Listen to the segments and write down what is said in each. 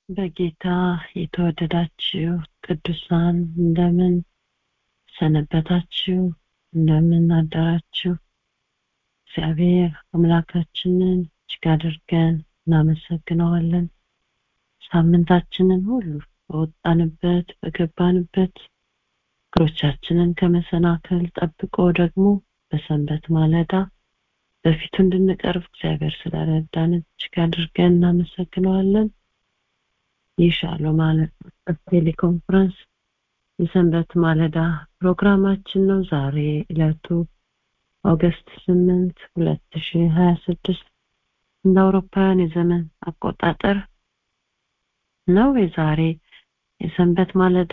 በጌታ የተወደዳችሁ ቅዱሳን እንደምን ሰነበታችሁ? እንደምን አደራችሁ? እግዚአብሔር አምላካችንን እጅግ አድርገን እናመሰግነዋለን። ሳምንታችንን ሁሉ በወጣንበት በገባንበት እግሮቻችንን ከመሰናከል ጠብቆ ደግሞ በሰንበት ማለዳ በፊቱ እንድንቀርብ እግዚአብሔር ስለረዳን እጅግ አድርገን እናመሰግነዋለን። ይህ ሻሎም ቴሌኮንፈረንስ የሰንበት ማለዳ ፕሮግራማችን ነው። ዛሬ ዕለቱ ኦገስት ስምንት ሁለት ሺ ሀያ ስድስት እንደ አውሮፓውያን የዘመን አቆጣጠር ነው። የዛሬ የሰንበት ማለዳ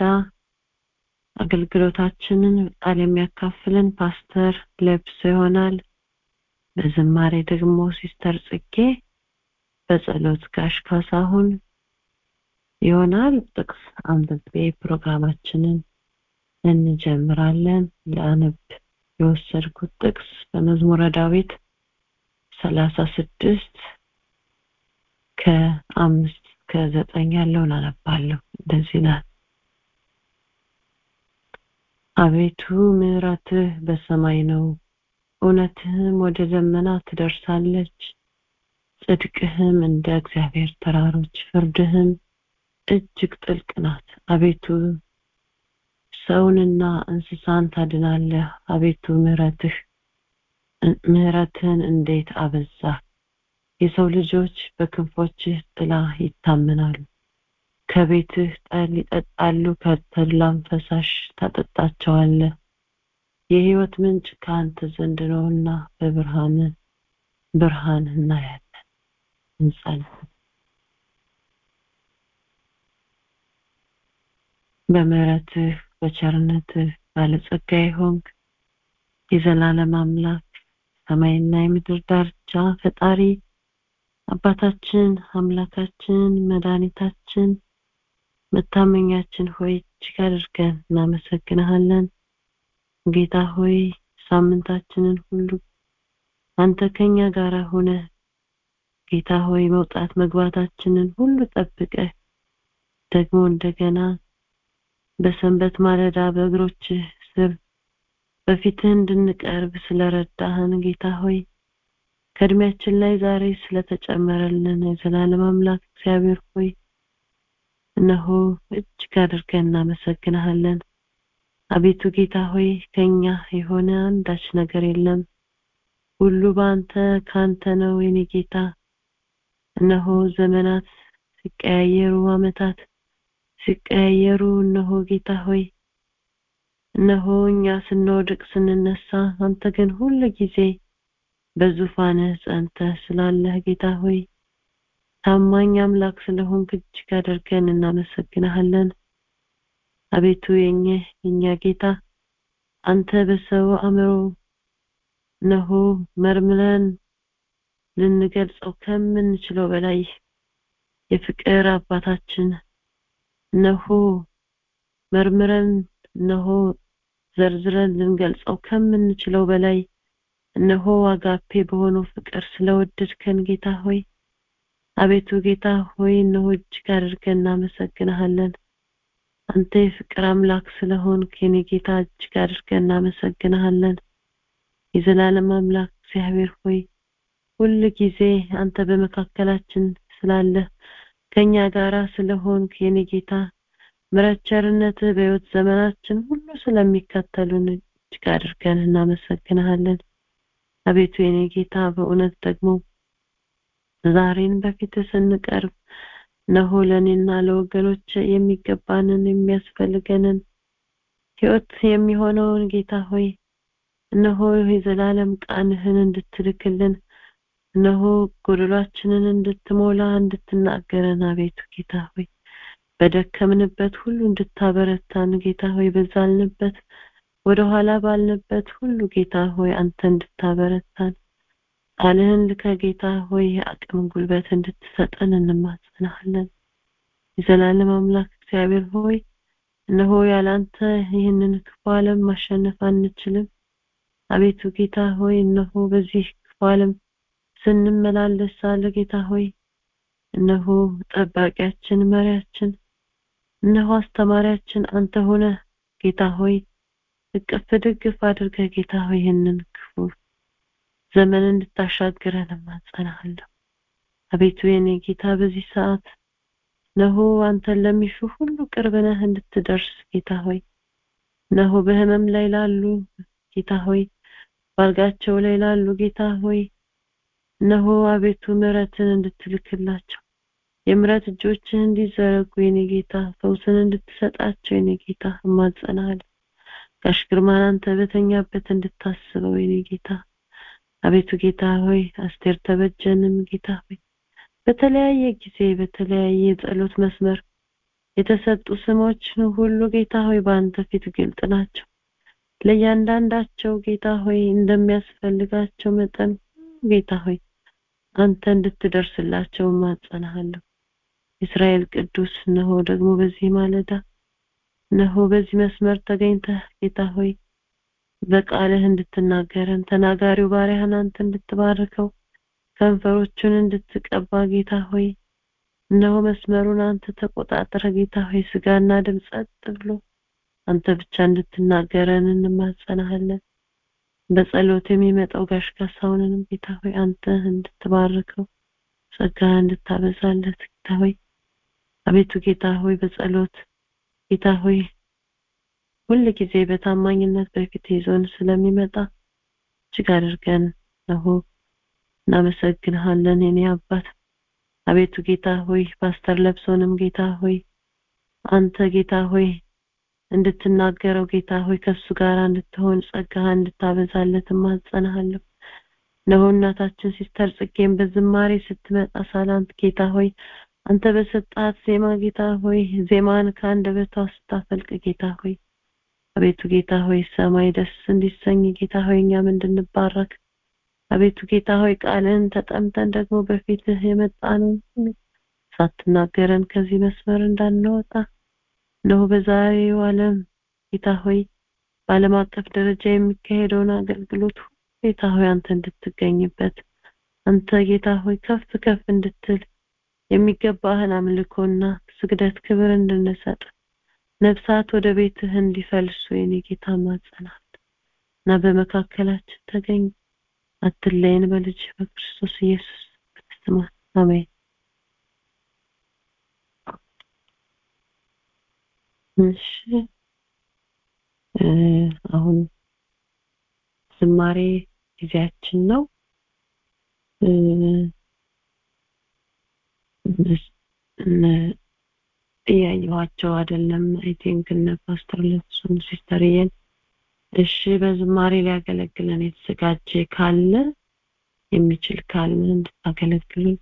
አገልግሎታችንን ቃል የሚያካፍልን ፓስተር ለብሶ ይሆናል። በዝማሬ ደግሞ ሲስተር ጽጌ፣ በጸሎት ጋሽ ካሳሁን ይሆናል። ጥቅስ አንብቤ ፕሮግራማችንን እንጀምራለን። ለአነብ የወሰድኩት ጥቅስ በመዝሙረ ዳዊት ሰላሳ ስድስት ከአምስት ከዘጠኝ ያለውን አነባለሁ። እንደዚህ ይላል። አቤቱ ምሕረትህ በሰማይ ነው፣ እውነትህም ወደ ደመና ትደርሳለች። ጽድቅህም እንደ እግዚአብሔር ተራሮች፣ ፍርድህም እጅግ ጥልቅ ናት። አቤቱ ሰውንና እንስሳን ታድናለህ። አቤቱ ምሕረትህ ምሕረትህን እንዴት አበዛ! የሰው ልጆች በክንፎችህ ጥላ ይታመናሉ። ከቤትህ ጠል ይጠጣሉ፣ ከተድላም ፈሳሽ ታጠጣቸዋለህ። የሕይወት ምንጭ ከአንተ ዘንድ ነውና በብርሃን ብርሃን እናያለን። እንጸልይ። በምሕረትህ በቸርነትህ ባለጸጋ የሆንክ የዘላለም አምላክ ሰማይና የምድር ዳርቻ ፈጣሪ አባታችን አምላካችን መድኃኒታችን መታመኛችን ሆይ እጅግ አድርገን እናመሰግንሃለን። ጌታ ሆይ ሳምንታችንን ሁሉ አንተ ከኛ ጋር ሆነ ጌታ ሆይ መውጣት መግባታችንን ሁሉ ጠብቀህ ደግሞ እንደገና በሰንበት ማለዳ በእግሮችህ ስር በፊትህ እንድንቀርብ ስለረዳህን ጌታ ሆይ ከእድሜያችን ላይ ዛሬ ስለተጨመረልን የዘላለም አምላክ እግዚአብሔር ሆይ እነሆ እጅግ አድርገን እናመሰግንሃለን። አቤቱ ጌታ ሆይ ከኛ የሆነ አንዳች ነገር የለም። ሁሉ በአንተ ካንተ ነው የኔ ጌታ። እነሆ ዘመናት ሲቀያየሩ፣ አመታት ሲቀያየሩ፣ እነሆ ጌታ ሆይ እነሆ እኛ ስንወድቅ ስንነሳ፣ አንተ ግን ሁል ጊዜ በዙፋንህ ጸንተህ ስላለህ ጌታ ሆይ ታማኝ አምላክ ስለሆንክ እጅግ አድርገን እናመሰግንሃለን። አቤቱ የኛ የኛ ጌታ አንተ በሰው አእምሮ እነሆ መርምረን ልንገልጸው ከምንችለው በላይ የፍቅር አባታችን እነሆ መርምረን እነሆ ዘርዝረን ልንገልጸው ከምንችለው በላይ እነሆ አጋፔ በሆነው ፍቅር ስለወደድከን ጌታ ሆይ አቤቱ ጌታ ሆይ እነሆ እጅግ አድርገን እናመሰግንሃለን። አንተ የፍቅር አምላክ ስለሆንክ የኔ ጌታ እጅግ አድርገን እናመሰግንሃለን። የዘላለም አምላክ እግዚአብሔር ሆይ ሁል ጊዜ አንተ በመካከላችን ስላለህ ከኛ ጋራ ስለሆንክ የኔ ጌታ ምሕረት ቸርነትህ በሕይወት ዘመናችን ሁሉ ስለሚከተሉን እጅግ አድርገን እናመሰግንሃለን። አቤቱ የኔ ጌታ በእውነት ደግሞ ዛሬን በፊት ስንቀርብ እነሆ ለእኔና ለወገኖች የሚገባንን የሚያስፈልገንን ሕይወት የሚሆነውን ጌታ ሆይ እነሆ የዘላለም ቃልህን እንድትልክልን እነሆ ጎደሏችንን እንድትሞላ እንድትናገረን አቤቱ ጌታ ሆይ በደከምንበት ሁሉ እንድታበረታን ጌታ ሆይ በዛልንበት ወደ ኋላ ባልንበት ሁሉ ጌታ ሆይ አንተ እንድታበረታን ቃልህን ልከ ጌታ ሆይ አቅም ጉልበት እንድትሰጠን እንማጸናለን። የዘላለም አምላክ እግዚአብሔር ሆይ እነሆ ያላንተ ይህንን ክፉ ዓለም ማሸነፍ አንችልም። አቤቱ ጌታ ሆይ እነሆ በዚህ ክፉ ዓለም ስንመላለስ ሳለ ጌታ ሆይ እነሆ ጠባቂያችን መሪያችን እነሆ አስተማሪያችን አንተ ሆነ ጌታ ሆይ እቅፍ ድግፍ አድርገህ ጌታ ሆይ ይህንን ክፉ ዘመን እንድታሻግረን እማጸናሃለሁ አቤቱ የኔ ጌታ በዚህ ሰዓት ነሆ አንተን ለሚሹ ሁሉ ቅርብ ነህ እንድትደርስ ጌታ ሆይ ነሆ በህመም ላይ ላሉ ጌታ ሆይ ባልጋቸው ላይ ላሉ ጌታ ሆይ ነሆ አቤቱ ምሕረትን እንድትልክላቸው የምሕረት እጆችህ እንዲዘረጉ የኔ ጌታ ፈውስን እንድትሰጣቸው የኔ ጌታ እማጸናሃለሁ ጋሽ ግርማን አንተ በተኛበት እንድታስበው የኔ ጌታ አቤቱ ጌታ ሆይ አስቴር ተበጀንም ጌታ ሆይ በተለያየ ጊዜ በተለያየ የጸሎት መስመር የተሰጡ ስሞች ሁሉ ጌታ ሆይ በአንተ ፊት ግልጥ ናቸው ለእያንዳንዳቸው ጌታ ሆይ እንደሚያስፈልጋቸው መጠን ጌታ ሆይ አንተ እንድትደርስላቸው ማጸናሃለሁ እስራኤል ቅዱስ ነሆ ደግሞ በዚህ ማለዳ ነሆ በዚህ መስመር ተገኝተህ ጌታ ሆይ በቃልህ እንድትናገረን ተናጋሪው ባሪያህን አንተ እንድትባርከው ከንፈሮቹን እንድትቀባ ጌታ ሆይ እነሆ መስመሩን አንተ ተቆጣጠረ ጌታ ሆይ ስጋና ደም ጸጥ ብሎ አንተ ብቻ እንድትናገረን እንማጸናሃለን በጸሎት የሚመጣው ጋሽ ካሳሁንንም ጌታ ሆይ አንተ እንድትባርከው ጸጋ እንድታበዛለት ጌታ ሆይ አቤቱ ጌታ ሆይ በጸሎት ጌታ ሆይ ሁል ጊዜ በታማኝነት በፊት ይዞን ስለሚመጣ እጅግ አድርገን ነው እናመሰግንሃለን የኔ አባት አቤቱ ጌታ ሆይ ፓስተር ለብሶንም ጌታ ሆይ አንተ ጌታ ሆይ እንድትናገረው ጌታ ሆይ ከሱ ጋር እንድትሆን ጸጋ እንድታበዛለት ማጸናሃለሁ ነው እናታችን ሲስተር ጽጌም በዝማሬ ስትመጣ ሳላንት ጌታ ሆይ አንተ በሰጣት ዜማ ጌታ ሆይ ዜማን ከአንደበቷ ስታፈልቅ ጌታ ሆይ አቤቱ ጌታ ሆይ ሰማይ ደስ እንዲሰኝ ጌታ ሆይ እኛም እንድንባረክ አቤቱ ጌታ ሆይ ቃልን ተጠምተን ደግሞ በፊትህ የመጣነው ሳትናገረን ከዚህ መስመር እንዳንወጣ ነው በዛሬው ዓለም ጌታ ሆይ በዓለም አቀፍ ደረጃ የሚካሄደውን አገልግሎት ጌታ ሆይ አንተ እንድትገኝበት አንተ ጌታ ሆይ ከፍ ከፍ እንድትል የሚገባህን አምልኮና ስግደት ክብር እንድንሰጥ ነፍሳት ወደ ቤትህ እንዲፈልሱ የኔ ጌታ ማጸናት እና በመካከላችን ተገኝ አትለይን በልጅ በክርስቶስ ኢየሱስ ክርስቶስ አሜን እሺ አሁን ዝማሬ ጊዜያችን ነው እያየኋቸው አይደለም አይ ቲንክ እነ ፓስተር ለሱን ሲስተርየን እሺ በዝማሬ ሊያገለግለን የተዘጋጀ ካለ የሚችል ካለ እንድታገለግሉን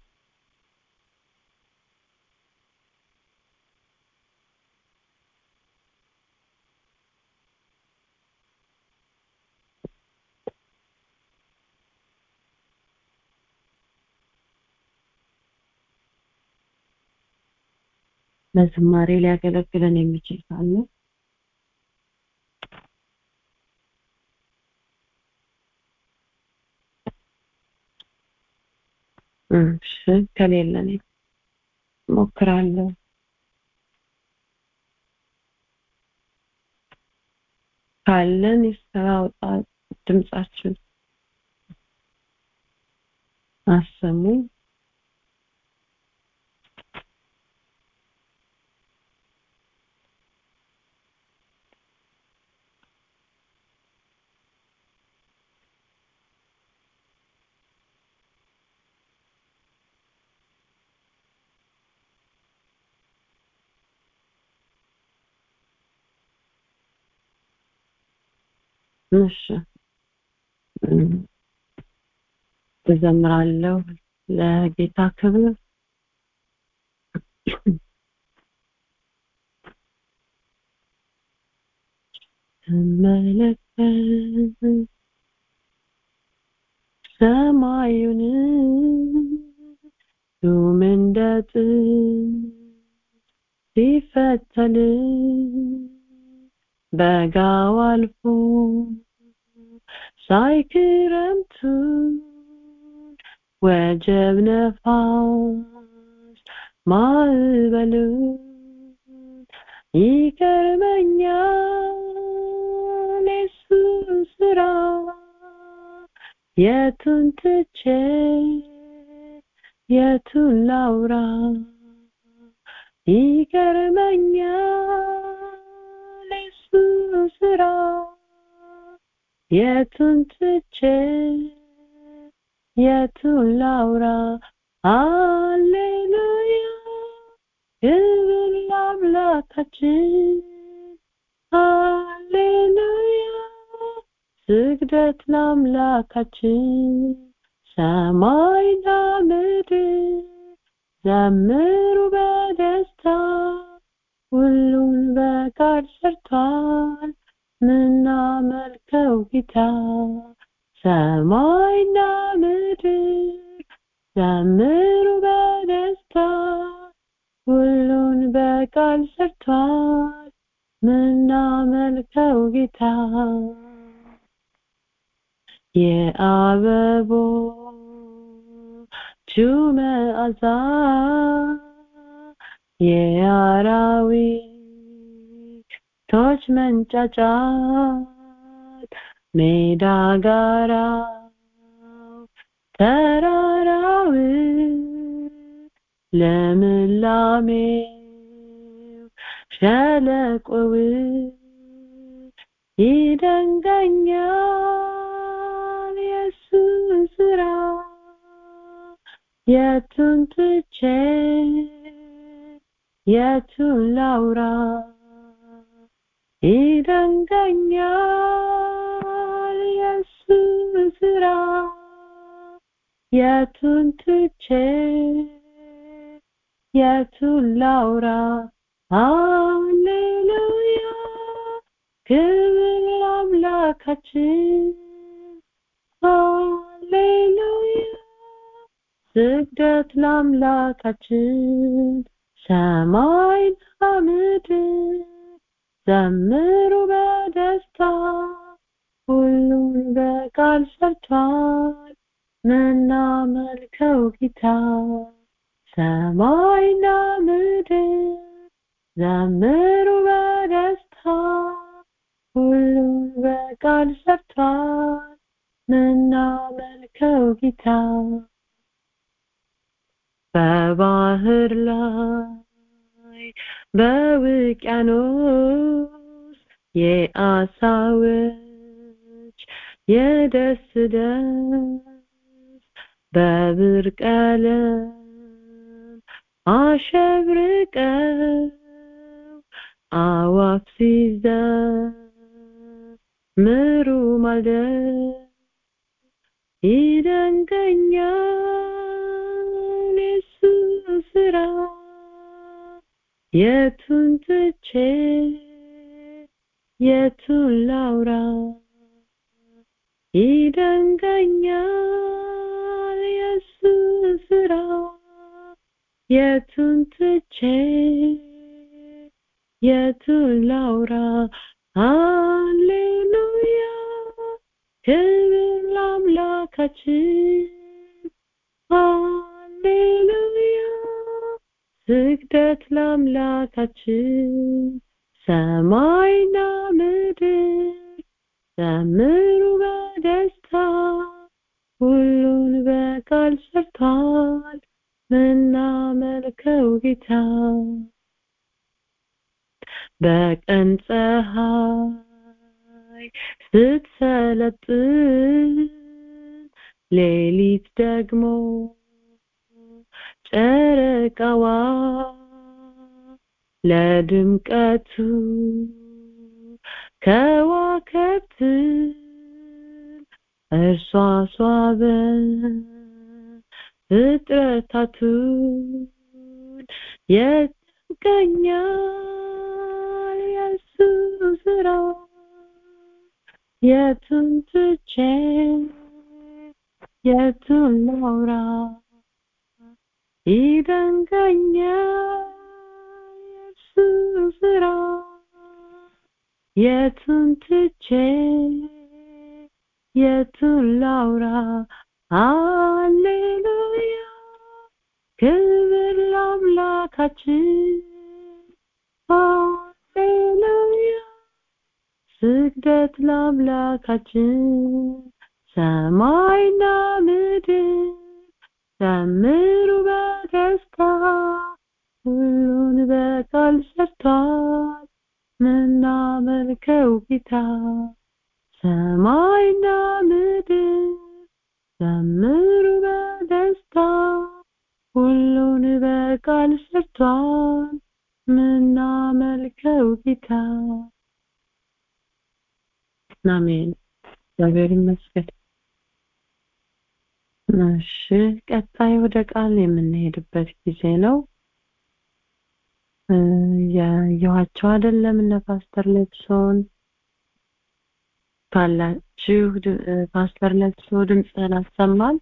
በዝማሬ ሊያገለግለን የሚችል ካለ እሺ ከሌለን ሞክራለሁ ካለን ይስተራውጣ ድምጻችን አሰሙ እሺ እዘምራለሁ ለጌታ ክብር መለከት ሰማዩን ዱም እንደ ሲፈተል በጋው አልፎ ሳይክረምቱ ወጀብ ነፋስ ማዕበሉን ይገርመኛል የሱ ስራ የቱን ትቼ የቱን ላውራ ይገርመኛል የሱ ስራ የቱን ትቼ የቱን ላውራ ሃሌሉያ ክብር ለአምላካችን ሃሌሉያ ስግደት ለአምላካችን ሰማይና ምድር ዘምሩ በደስታ ሁሉን በቃል ሰርቷል ምናመልከው ጌታ ሰማይና ምድር ዘምሩ በደስታ ሁሉን በቃል ሰርቷል ምናመልከው ጌታ የአበቦቹ መዓዛ የአራዊቶች መንጫጫት ሜዳ ጋራው ተራራው ለምላሜው ሸለቆው ይደንቀኛል የሱ ስራ የቱን ትቼ የቱን ላውራ ይደንቀኛል የሱ ስራ የቱን ትቼ የቱን ላውራ ሃሌሉያ ክብር ለአምላካችን ሃሌሉያ ስግደት ለአምላካችን ሰማይና ምድር ዘምሩ በደስታ ሁሉን በቃል ሰርቷል ምናመልከው ጌታ ሰማይና ምድር ዘምሩ በደስታ ሁሉን በቃል ሰርቷል ምናመልከው ጌታ በባህር ላይ በውቅያኖስ የአሳዎች የደስ ደስ በብር ቀለም አሸብርቀው አዋፍ ሲዘምሩ ማለት ይደንቀኛል የሱ ስራ የቱን ትቼ የቱን ላውራ ይደንቀኛል የሱ ስራ የቱን ትቼ የቱን ላውራ ሃሌሉያ ክብር ለአምላካችን ሃሌሉያ ስግደት ለአምላካችን ሰማይና ምድር ዘምሩ በደስታ ሁሉን በቃል ሰርቷል ምናመልከው ጌታ በቀን ፀሐይ ስትሰለጥን ሌሊት ደግሞ ጨረቃዋ ለድምቀቱ ከዋክብት እርሷ ሷበ ፍጥረታቱን የትገኛል የሱ ስራ የቱን ትቼ የቱን ላውራ ይደንቀኛል የሱ ስራ የቱን ትቼ የቱን ላውራ ሃሌሉያ ክብር ለአምላካችን ሃሌሉያ ስግደት ለአምላካችን ሰማይና ምድር ዘምሩ በደስታ ሁሉን በቃል ሰርቷል ምናመልከው ጌታ ሰማይና ምድር ዘምሩ በደስታ ሁሉን በቃል ሰርቷል ምናመልከው ጌታ አሜን እግዚአብሔር ይመስገን እሺ ቀጣይ ወደ ቃል የምንሄድበት ጊዜ ነው ያየኋቸው አይደለም እነ ፓስተር ለብሶን ካላችሁ ፓስተር ለብሶ ድምፅህን አሰማል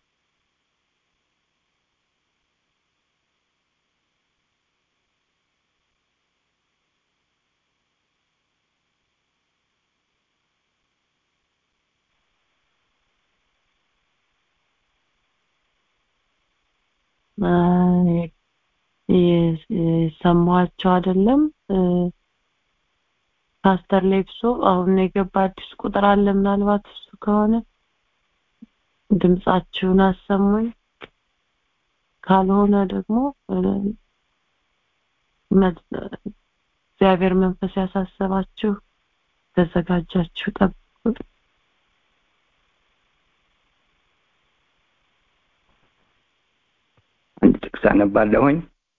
የሰማኋቸው አይደለም ፓስተር ሌብሶ አሁን የገባ አዲስ ቁጥር አለ ምናልባት እሱ ከሆነ ድምጻችሁን አሰሙኝ ካልሆነ ደግሞ እግዚአብሔር መንፈስ ያሳሰባችሁ ተዘጋጃችሁ ጠብቁ አንድ ጥቅስ አነባለሁኝ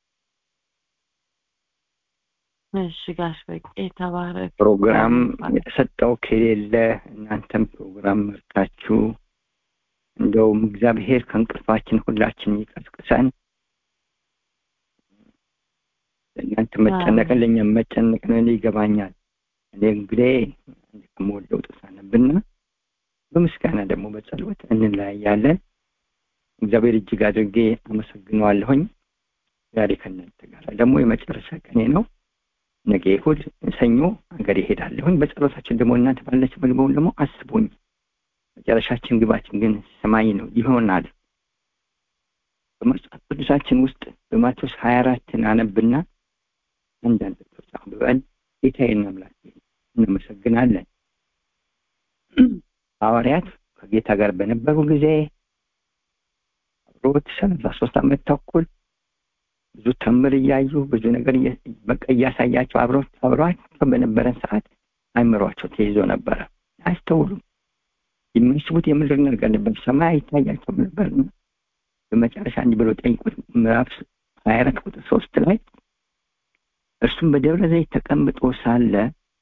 እሺ ጋሽ በቄ ተባረክ ፕሮግራም የተሰጠው ከሌለ እናንተም ፕሮግራም መርታችሁ እንደውም እግዚአብሔር ከእንቅልፋችን ሁላችን ይቀስቅሰን ለእናንተ መጨነቅን ለእኛም መጨነቅን ይገባኛል እኔ እንግዲህ ከምወደው ጥቅስ አነብና በምስጋና ደግሞ በጸሎት እንለያያለን እግዚአብሔር እጅግ አድርጌ አመሰግነዋለሁኝ ዛሬ ከእናንተ ጋር ደግሞ የመጨረሻ ቀኔ ነው ነገ እሑድ ሰኞ ሀገር ይሄዳለሁኝ በጸሎታችን ደግሞ እናንተ ባለች ምግበውን ደግሞ አስቡኝ መጨረሻችን ግባችን ግን ሰማይ ነው ይሆናል በመጽሐፍ ቅዱሳችን ውስጥ በማቴዎስ ሀያ አራትን አነብና አንዳንድ ጥቅሶች አንብበን ጌታዬን አምላክ እናመሰግናለን ሐዋርያት ከጌታ ጋር በነበሩ ጊዜ አብሮት ሰላሳ ሶስት ዓመት ተኩል ብዙ ተምር እያዩ ብዙ ነገር በቃ እያሳያቸው አብሯቸው በነበረን ሰዓት አይምሯቸው ተይዞ ነበረ አያስተውሉም የሚያስቡት የምድር ነገር ነበር ሰማይ አይታያቸውም ነበር በመጨረሻ እንዲህ ብሎ ጠይቁት ምዕራፍ ሀያ አራት ቁጥር ሶስት ላይ እርሱም በደብረ ዘይት ተቀምጦ ሳለ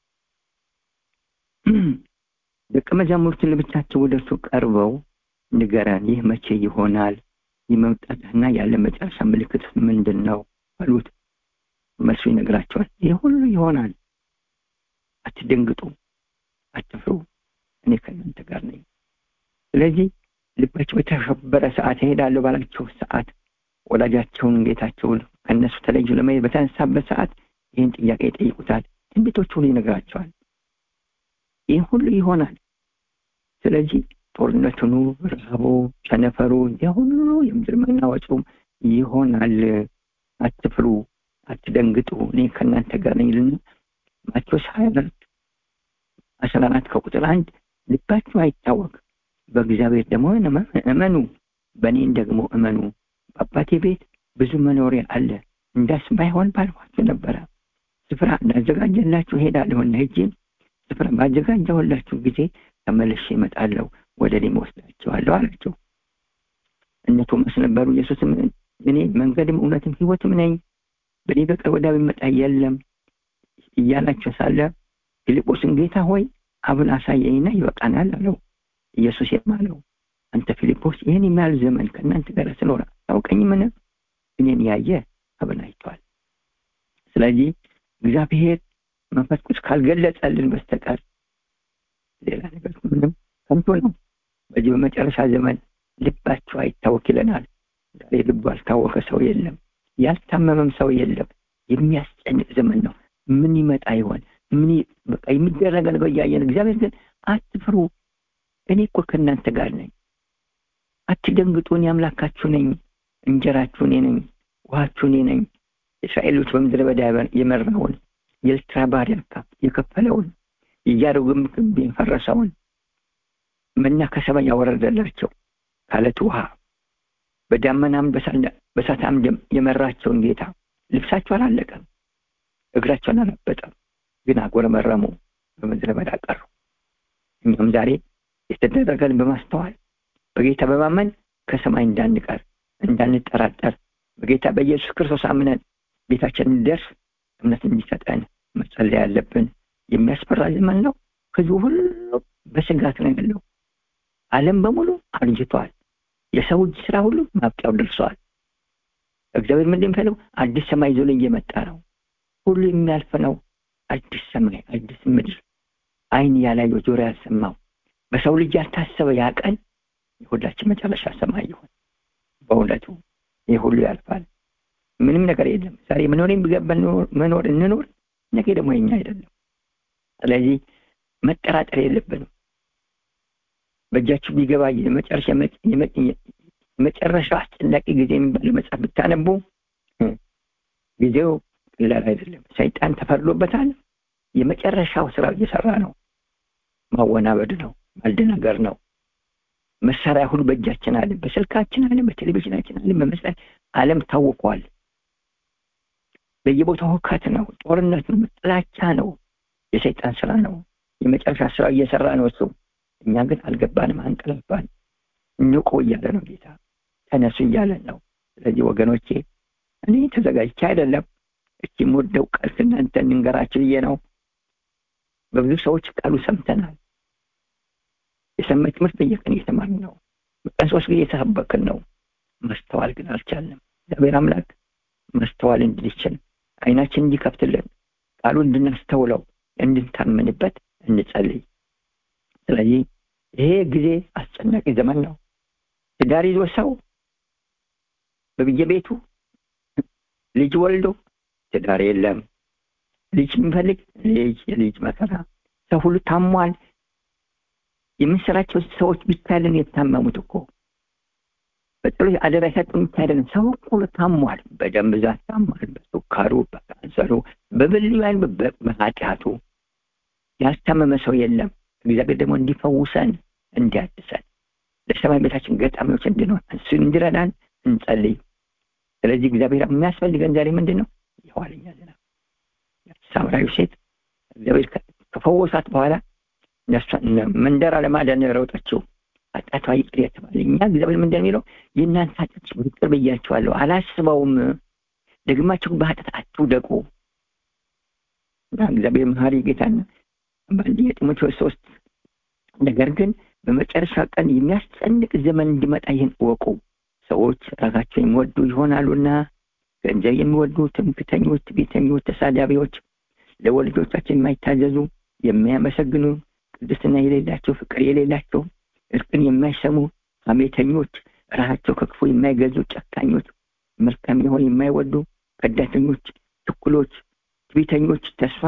ደቀ መዛሙርትን ለብቻቸው ወደ እርሱ ቀርበው ንገረን ይህ መቼ ይሆናል ይህ መምጣትና ያለ መጨረሻ ምልክት ምንድን ነው አሉት መልሱ ይነግራቸዋል ይህ ሁሉ ይሆናል አትደንግጡ አትፍሩ እኔ ከእናንተ ጋር ነኝ ስለዚህ ልባቸው የተሸበረ ሰዓት ይሄዳለሁ ባላቸው ሰዓት ወላጃቸውን ጌታቸውን ከእነሱ ተለዩ ለመሄድ በተነሳበት ሰዓት ይህን ጥያቄ ይጠይቁታል ትንቢቶች ሁሉ ይነግራቸዋል ይህ ሁሉ ይሆናል ስለዚህ ጦርነቱኑ ረሃቡ ቸነፈሩ የሁሉ የምድር መናወጡም ይሆናል አትፍሩ አትደንግጡ እኔ ከእናንተ ጋር ነኝ ልና ማቴዎስ ሀያ አራት አስራ አራት ከቁጥር አንድ ልባችሁ አይታወቅ በእግዚአብሔር ደግሞ እመኑ በእኔን ደግሞ እመኑ በአባቴ ቤት ብዙ መኖሪያ አለ እንዳስ ባይሆን ባልኋችሁ ነበረ ስፍራ እንዳዘጋጀላችሁ ሄዳለሁና ሄጄ ስፍራ ባዘጋጀሁላችሁ ጊዜ ተመልሼ እመጣለሁ ወደ እኔም ወስዳቸዋለሁ አላቸው እነ ቶማስ ነበሩ ኢየሱስም እኔ መንገድም እውነትም ህይወትም ነኝ በእኔ በቀር ወደ የሚመጣ የለም እያላቸው ሳለ ፊልጶስን ጌታ ሆይ አብን አሳየኝና ይበቃናል አለው ኢየሱስ የማለው አንተ ፊልጶስ ይህን የሚያህል ዘመን ከእናንተ ጋር ስኖር ታውቀኝምን እኔን ያየ አብን አይቷል ስለዚህ እግዚአብሔር መንፈስ ቅዱስ ካልገለጸልን በስተቀር ሌላ ነገር ምንም ከንቱ ነው በዚህ በመጨረሻ ዘመን ልባቸው አይታወክ ይለናል ዛሬ ልቡ አልታወቀ ሰው የለም ያልታመመም ሰው የለም የሚያስጨንቅ ዘመን ነው ምን ይመጣ ይሆን ምን በቃ የሚደረገ ነገር እያየን እግዚአብሔር ግን አትፍሩ እኔ እኮ ከእናንተ ጋር ነኝ አትደንግጡ እኔ አምላካችሁ ነኝ እንጀራችሁ እኔ ነኝ ውሃችሁ እኔ ነኝ እስራኤሎች በምድረ በዳ የመራውን የኤርትራ ባህር የከፈለውን የኢያሪኮ ግንብ የፈረሰውን መና ከሰማይ ያወረደላቸው ካለት ውሃ በዳመናም በእሳት አምድም የመራቸውን ጌታ ልብሳቸው አላለቀም፣ እግራቸውን አላበጠም፣ ግን አጎረመረሙ፣ በምድረ በዳ ቀሩ። እኛም ዛሬ የተደረገን በማስተዋል በጌታ በማመን ከሰማይ እንዳንቀር እንዳንጠራጠር በጌታ በኢየሱስ ክርስቶስ አምነን ቤታችን እንደርስ እምነት እንዲሰጠን መጸለይ ያለብን። የሚያስፈራ ዘመን ነው። ህዝቡ ሁሉ በስጋት ነው ያለው። ዓለም በሙሉ አርጅቷል። የሰው እጅ ስራ ሁሉ ማብቂያው ደርሰዋል። እግዚአብሔር ምንድን የሚፈልገው አዲስ ሰማይ ይዞ እየመጣ ነው። ሁሉ የሚያልፍ ነው። አዲስ ሰማይ፣ አዲስ ምድር፣ ዓይን ያላየው ጆሮ ያልሰማው በሰው ልጅ ያልታሰበ ያ ቀን የሁላችን መጨረሻ ሰማይ ይሆን። በእውነቱ ይህ ሁሉ ያልፋል። ምንም ነገር የለም። ዛሬ መኖር የሚገባን መኖር እንኖር፣ ነገ ደግሞ የኛ አይደለም። ስለዚህ መጠራጠር የለብንም። በእጃችሁ ቢገባ የመጨረሻው አስጨናቂ ጊዜ የሚባል መጽሐፍ ብታነቡ ጊዜው ቀላል አይደለም። ሰይጣን ተፈርዶበታል። የመጨረሻው ስራ እየሰራ ነው። ማወናበድ ነው፣ ማደናገር ነው። መሳሪያ ሁሉ በእጃችን አለ፣ በስልካችን አለ፣ በቴሌቪዥናችን አለ፣ በመስራት ዓለም ታውቋል። በየቦታው ሁከት ነው፣ ጦርነት ነው፣ ጥላቻ ነው፣ የሰይጣን ስራ ነው። የመጨረሻ ስራ እየሰራ ነው እሱ። እኛ ግን አልገባንም፣ አንቀላፋን። ንቁ እያለ ነው ጌታ፣ ተነሱ እያለን ነው። ስለዚህ ወገኖቼ እኔ ተዘጋጅቼ አይደለም እቺ የምወደው ቃል ከእናንተ እንንገራችሁ ብዬ ነው። በብዙ ሰዎች ቃሉ ሰምተናል። የሰማይ ትምህርት በየቀን እየተማርን ነው። በቀን ሶስት ጊዜ የተሰበክን ነው። ማስተዋል ግን አልቻልንም። እግዚአብሔር አምላክ ማስተዋል እንድንችል አይናችን እንዲከፍትልን ቃሉ እንድናስተውለው እንድንታመንበት እንጸልይ። ስለዚህ ይሄ ጊዜ አስጨናቂ ዘመን ነው። ትዳር ይዞ ሰው በየቤቱ ልጅ ወልዶ ትዳር የለም። ልጅ የሚፈልግ ልጅ የልጅ መከራ። ሰው ሁሉ ታሟል። የምንሰራቸው ሰዎች ብቻ አይደለም የታመሙት እኮ በጸሎት አደራ የሰጡ ብቻ አይደለም። ሰው ሁሉ ታሟል። በደም ብዛት ታሟል። በሱካሩ፣ በካንሰሩ፣ በብልዩ በኃጢአቱ ያልታመመ ሰው የለም። እግዚአብሔር ደግሞ እንዲፈውሰን እንዲያድሰን ለሰማይ ቤታችን ገጣሚዎች እንድንሆን እሱን እንዲረዳን እንጸልይ። ስለዚህ እግዚአብሔር የሚያስፈልገን ዛሬ ምንድን ነው? የኋለኛ ዝናብ። ሳምራዊ ሴት እግዚአብሔር ከፈወሳት በኋላ መንደር አለማዳን ረውጠችው ኃጢአቷ ይቅር የተባለ እኛ እግዚአብሔር ምንድን ነው የሚለው? የእናንተ ኃጢአት ይቅር ብያችኋለሁ፣ አላስበውም፣ ደግማችሁ በኃጢአት አትውደቁ እና እግዚአብሔር መሐሪ ጌታና በአንደኛ ጢሞቴዎስ ሶስት ነገር ግን በመጨረሻ ቀን የሚያስጨንቅ ዘመን እንዲመጣ ይህን እወቁ። ሰዎች ራሳቸው የሚወዱ ይሆናሉና ገንዘብ የሚወዱ፣ ትምክተኞች፣ ትዕቢተኞች፣ ተሳዳቢዎች፣ ለወላጆቻቸው የማይታዘዙ፣ የሚያመሰግኑ፣ ቅድስና የሌላቸው፣ ፍቅር የሌላቸው፣ እርቅን የማይሰሙ፣ ሐሜተኞች፣ ራሳቸው ከክፉ የማይገዙ፣ ጨካኞች፣ መልካም የሆን የማይወዱ፣ ከዳተኞች፣ ችኩሎች፣ ትዕቢተኞች፣ ተስፋ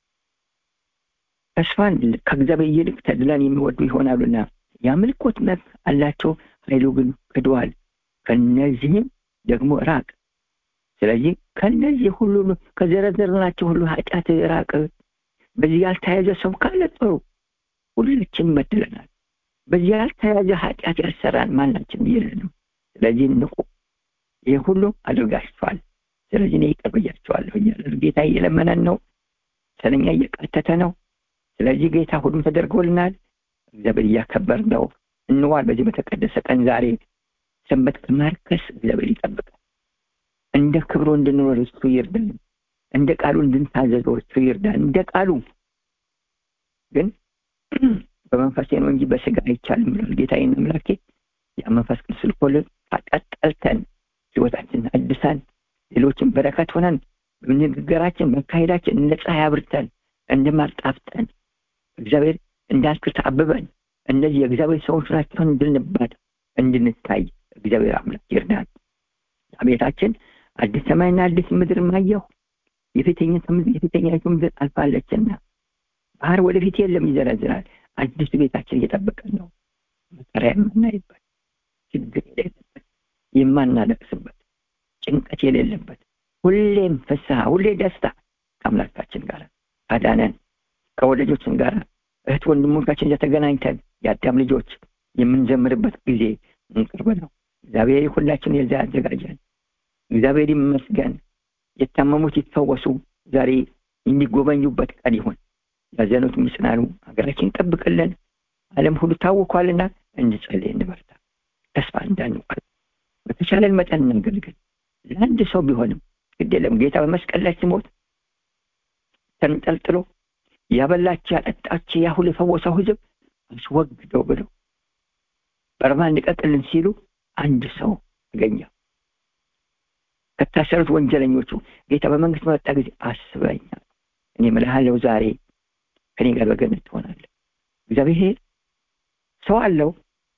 ተስፋን ከእግዚአብሔር ይልቅ ተድላን የሚወዱ ይሆናሉና የአምልኮት መብት አላቸው፣ ኃይሉ ግን ክደዋል። ከነዚህም ደግሞ ራቅ። ስለዚህ ከነዚህ ሁሉ ከዘረዘርናቸው ሁሉ ኃጢአት ራቅ። በዚህ ያልተያዘ ሰው ካለ ጥሩ፣ ሁላችን ይመድለናል። በዚህ ያልተያዘ ኃጢአት ያልሰራን ማናችን የለንም። ስለዚህ ንቁ። ይህ ሁሉ አድርጋችኋል፣ ስለዚህ እኔ ይቅር ብያችኋለሁ እያለ ጌታ እየለመነን ነው። ስለኛ እየቃተተ ነው። ስለዚህ ጌታ ሁሉም ተደርጎልናል። እግዚአብሔር እያከበር ነው። እንዋል በዚህ በተቀደሰ ቀን ዛሬ ሰንበት ከማርከስ እግዚአብሔር ይጠብቃል። እንደ ክብሩ እንድንኖር እሱ ይርዳን። እንደ ቃሉ እንድንታዘዘው እሱ ይርዳን። እንደ ቃሉ ግን በመንፈሴ ነው እንጂ በስጋ አይቻልም ብሏል ጌታዬን አምላኬ። ያ መንፈስ ቅዱስ ልኮልን አቃጠልተን ህይወታችን አድሳን ሌሎችን በረከት ሆነን በንግግራችን በካሄዳችን እንደ ፀሐይ አብርተን እንደ ማር ጣፍጠን እግዚአብሔር እንዳልክት አብበን እነዚህ የእግዚአብሔር ሰዎች ናቸውን እንድንባል እንድንታይ እግዚአብሔር አምላክ ይርዳን። ቤታችን አዲስ ሰማይና አዲስ ምድር ማየሁ የፊተኛይቱ ምድር አልፋለችና ባህር ወደፊት የለም ይዘረዝራል። አዲሱ ቤታችን እየጠበቀን ነው። መከራ የማናይበት ችግር የሌለበት የማናለቅስበት ጭንቀት የሌለበት ሁሌም ፍስሐ ሁሌ ደስታ ከአምላካችን ጋር አዳነን ከወዳጆችን ጋር እህት ወንድሞቻችን ተገናኝተን የአዳም ልጆች የምንዘምርበት ጊዜ እንቅርብ ነው እግዚአብሔር ሁላችን የዛ ያዘጋጀን እግዚአብሔር ይመስገን የታመሙት ይፈወሱ ዛሬ የሚጎበኙበት ቀን ይሁን ያዘኑት ምስናኑ ሀገራችን ይጠብቅልን አለም ሁሉ ታውኳልና እንጸልይ እንበርታ ተስፋ እንዳንቋል በተቻለን መጠን እናገልግል ለአንድ ሰው ቢሆንም ግድ የለም ጌታ በመስቀል ላይ ሲሞት ተንጠልጥሎ ያበላቸው ያጠጣቸው ያ ሁሉ የፈወሰው ህዝብ አስወግደው ብለው በርማ እንቀጥልን ሲሉ አንድ ሰው ተገኘ ከታሰሩት ወንጀለኞቹ ጌታ በመንግስት በመጣ ጊዜ አስበኛ እኔ ምልሃለው ዛሬ ከኔ ጋር በገነት ትሆናለ እግዚአብሔር ሰው አለው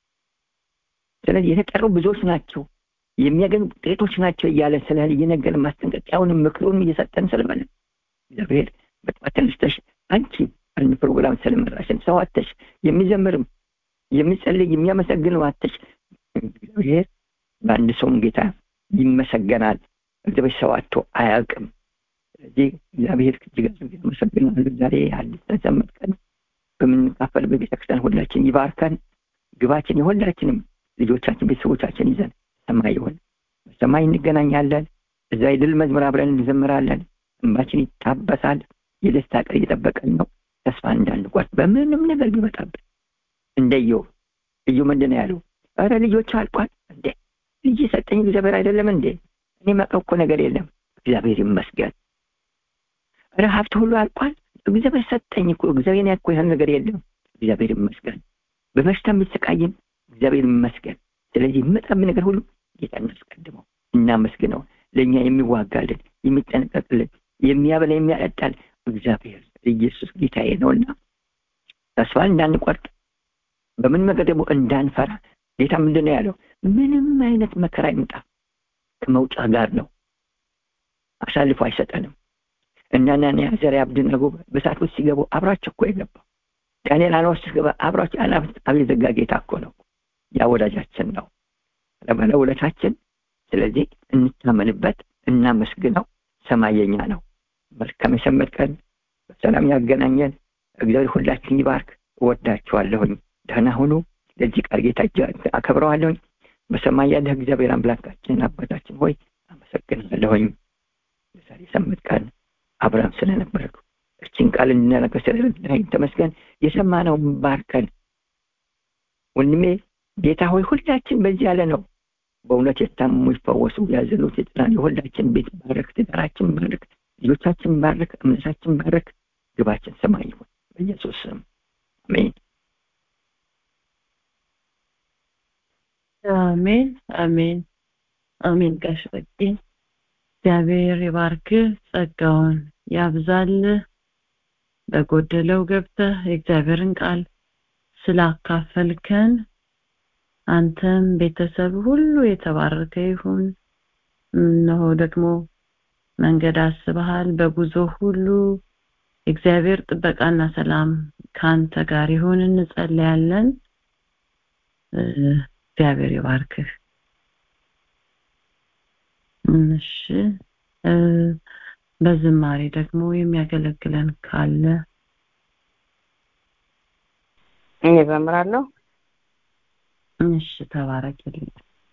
ስለዚህ የተጠሩ ብዙዎች ናቸው የሚያገኙ ጥቂቶች ናቸው እያለ ስለ እየነገር ማስጠንቀቂያውንም ምክሩንም እየሰጠን ስለሆነ እግዚአብሔር በጠዋት ተነስተሽ አንቺ አንድ ፕሮግራም ስለመራሽን ሰው አተሽ የሚዘምርም የሚጸልይ የሚያመሰግነው አተሽ እግዚአብሔር በአንድ ሰውም ጌታ ይመሰገናል እግዚአብሔር ሰው አቶ አያውቅም ስለዚህ እግዚአብሔር እጅግ አድርጌ አመሰግናለሁ ዛሬ አዲስ ተዘመድ ቀን በምንካፈልበት ቤተክርስቲያን ሁላችን ይባርከን ግባችን የሁላችንም ልጆቻችን ቤተሰቦቻችን ይዘን ሰማይ ይሆን በሰማይ እንገናኛለን እዛ የድል መዝሙር አብረን እንዘምራለን እንባችን ይታበሳል የደስታ ቀን እየጠበቀን ነው ተስፋ እንዳንቋት በምንም ነገር ቢመጣብን እንደየው እዩ ምንድን ያለው ኧረ ልጆች አልቋል እንዴ ልጅ የሰጠኝ እግዚአብሔር አይደለም እንዴ እኔ መቀው እኮ ነገር የለም እግዚአብሔር ይመስገን ኧረ ሀብት ሁሉ አልቋል እግዚአብሔር ሰጠኝ እኮ እግዚአብሔር ያኮ ይህን ነገር የለም እግዚአብሔር ይመስገን በበሽታ የሚሰቃይም እግዚአብሔር ይመስገን ስለዚህ የመጣብን ነገር ሁሉ ጌታ እናስቀድመው እናመስግነው ለእኛ የሚዋጋልን የሚጠነቀቅልን የሚያበላ የሚያጠጣል እግዚአብሔር ኢየሱስ ጌታዬ ነውና ተስፋ እንዳንቆርጥ በምን ነገር ደግሞ እንዳንፈራ ጌታ ምንድን ነው ያለው ምንም አይነት መከራ ይምጣ ከመውጫ ጋር ነው አሳልፎ አይሰጠንም እናና ዘር አብድነጎ በሳት ውስጥ ሲገቡ አብራቸው እኮ የገባው ዳንኤል አና ውስጥ ሲገባ አብራቸው አናብስት አብ የዘጋ ጌታ እኮ ነው ያ ወዳጃችን ነው ለባለ ውለታችን ስለዚህ እንታመንበት እናመስግነው ሰማይ የኛ ነው መልካም የሰንበት ቀን በሰላም ያገናኘን እግዚአብሔር ሁላችን ይባርክ እወዳችኋለሁኝ ደህና ሁኑ ለዚህ ቃል ጌታ አከብረዋለሁኝ በሰማይ ያለህ እግዚአብሔር አምላካችን አባታችን ሆይ አመሰግናለሁኝ የዛሬ ሰንበት ቀን አብርሃም ስለነበረው እችን ቃል እንድናነገር ስለረዳኸኝ ተመስገን የሰማነውን ባርከን ወንድሜ ጌታ ሆይ ሁላችን በዚህ ያለ ነው በእውነት የታመሙ ይፈወሱ ያዘኑት የጥናን የሁላችን ቤት ባረክ ትዳራችን ባረክ ልጆቻችን ባረክ እምነታችን ባረክ ግባችን ሰማይ ይሁን በኢየሱስ ስም አሜን አሜን አሜን አሜን ጋሽ በቄ እግዚአብሔር ይባርክ ጸጋውን ያብዛል በጎደለው ገብተህ የእግዚአብሔርን ቃል ስላካፈልከን አንተም ቤተሰብ ሁሉ የተባረከ ይሁን እነሆ ደግሞ መንገድ አስበሃል በጉዞ ሁሉ እግዚአብሔር ጥበቃና ሰላም ከአንተ ጋር ይሁን እንጸልያለን እግዚአብሔር ይባርክህ እሺ በዝማሬ ደግሞ የሚያገለግለን ካለ እኔ ዘምራለሁ እሺ ተባረክልኝ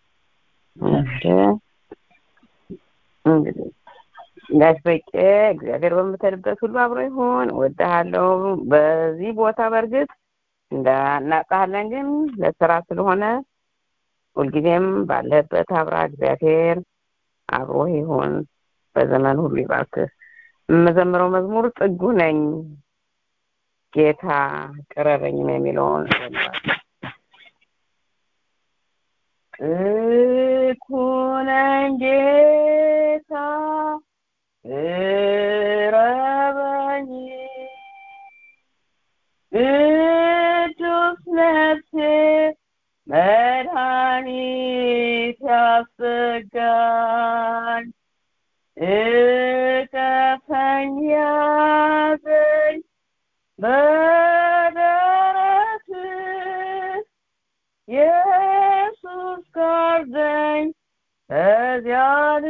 እንግዲህ ጋሽ በቄ እግዚአብሔር በምትልበት ሁሉ አብሮ ይሁን እወድሃለሁ በዚህ ቦታ በእርግጥ እንዳናጣለን ግን ለስራ ስለሆነ ሁልጊዜም ባለበት አብራ እግዚአብሔር አብሮ ይሁን በዘመን ሁሉ ይባርክህ የምዘምረው መዝሙር ጥጉ ነኝ ጌታ ቅረበኝ ነው የሚለውን እኩነኝ ጌታ ቅረበኝ ቅዱስ ነፍሴ መድኃኒት ያስጋኝ እቀፈኝ ያዘኝ በደረትህ ኢየሱስ ጋርደኝ በዚያ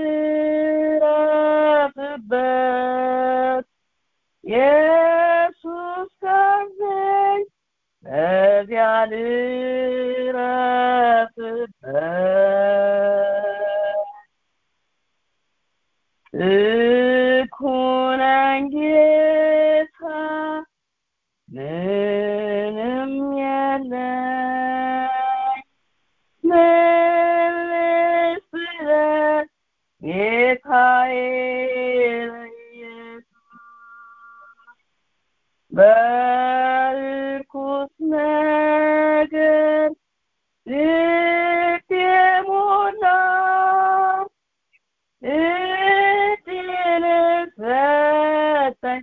ልረፍበት ኢየሱስ ጋርደኝ በዚያ ልረፍበት እኩነኝ ጌታ ምንም የለኝ ምን ልስጥህ ጌታዬ ለኢየሱስ በርኩስ ነገር ልቤ ሞላ እድል ሰጠኝ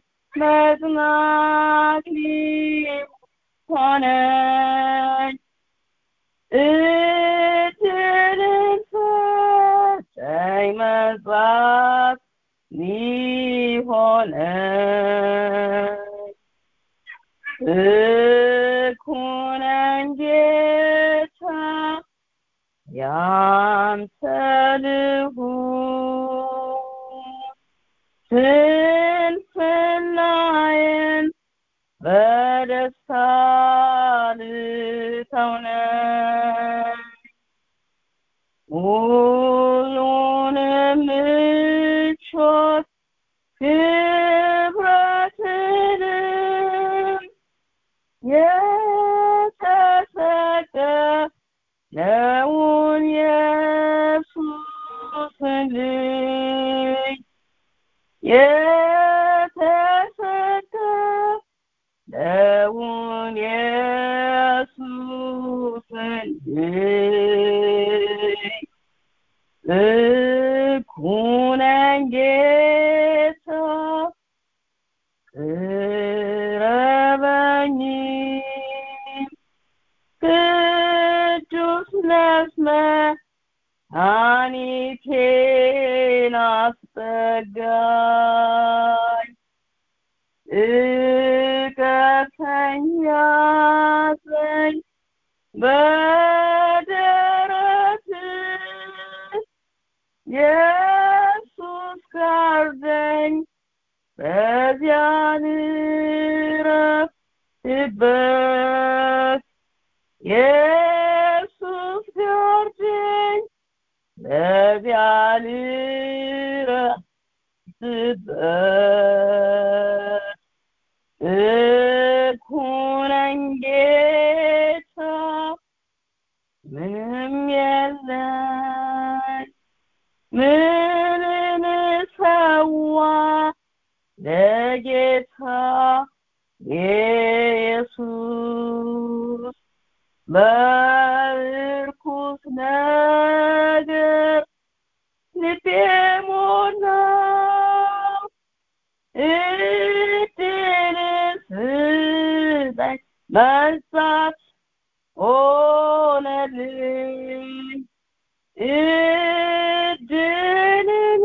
መጽናት ሆነኝ እድልን ሰጠኝ መጽናት ሊሆነኝ እኩነኝ ጌታ ያንተ ልሁን ስንፍናዬን በደስታ ልተውነኝ ሁሉንም ምቾት ክብረትንም የተሰቀለውን ኢየሱስን ልይ የተሰቀለውን ኢየሱስን ልይ እኩነኝ ጌታ ቅረበኝ ቅዱስ መድኃኒቴን አስጠጋኝ እቀፈኝ ያዘኝ በደረትህ ኢየሱስ ጋርደኝ በዚያ ልረፍበት ኢየሱስ ጋርደኝ በዚያ ልረፍበት እኩነኝ ጌታ ምንም የለኝ ምንን ሰዋ ለጌታ ኢየሱስ በርኩስ ነገር ልቤ ሞላው እድል ስጠኝ መንጻት ሆነልኝ እድልን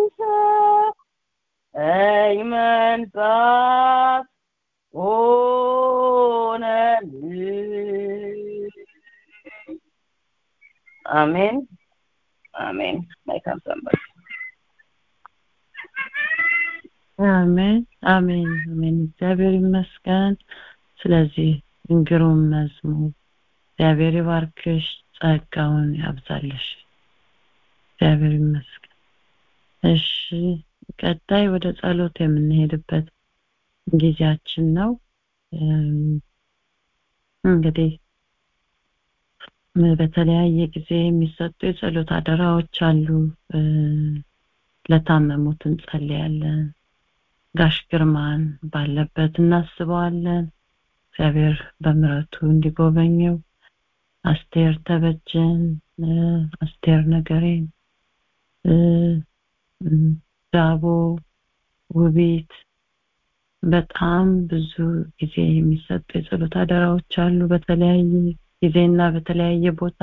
ሰጠኝ መንጻት ሆነልኝ አሜን አሜን መልካም ሰንበት አሜን አሜን አሜን እግዚአብሔር ይመስገን ስለዚህ ግሩም መዝሙር እግዚአብሔር ይባርክሽ ጸጋውን ያብዛልሽ እግዚአብሔር ይመስገን እሺ ቀጣይ ወደ ጸሎት የምንሄድበት ጊዜያችን ነው እንግዲህ በተለያየ ጊዜ የሚሰጡ የጸሎት አደራዎች አሉ ለታመሙት እንጸልያለን ጋሽ ግርማን ባለበት እናስበዋለን እግዚአብሔር በምረቱ እንዲጎበኘው አስቴር ተበጀን አስቴር ነገሬን ዳቦ ውቢት በጣም ብዙ ጊዜ የሚሰጡ የጸሎት አደራዎች አሉ በተለያየ ጊዜና በተለያየ ቦታ